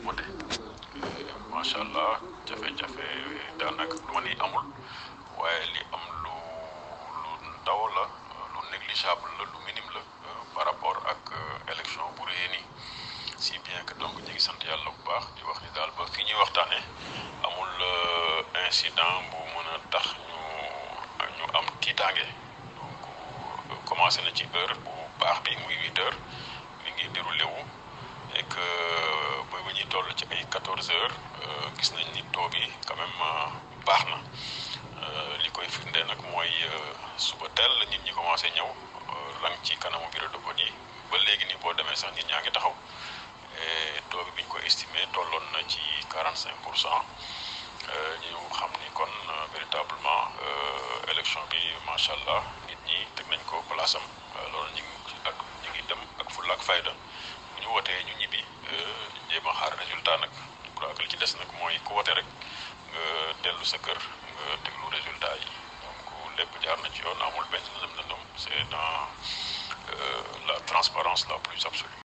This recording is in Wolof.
voté macha allah jafe-jafe daanaka du ma ni amul waaye li am lu lu ndaw la lu négligeable la lu minime la par rapport ak élection bu rëy nii si bien que donc ñu ngi sant yàlla bu baax di wax ni daal ba fi ñuy waxtaanee amul incident bu mën a tax ñu ñu am tiitaange donc commencé na ci heure bu baax bi muy huit heures mi ngi déroulé wu et que ba ba ñuy toll ci ay quatorze heures gis nañ ni taux bi quand même baax na li koy firnde nag mooy suba teel la nit ñi commencé ñëw rang ci kanamu bureau de vote yi ba léegi nii boo demee sax nit ñaa ngi taxaw et taux bi bi ñu ko estimé tolloon na ci quarante cinq pour cent ñu xam ni kon véritablement élection bi macha allah nit ñi teg nañ ko place am loolu ñu ngi ak ñu ngi dem ak fulla ak fayda bu ñu wootee ñu ñibbi jéem a xaar résultat nag je crois que li ci des nag mooy ku wote rek nga dellu sa kër nga déglu résultat yi donc lépp jaar na ci yoon amul benn lëndëm lëndëm c'est dans la transparence la plus absolue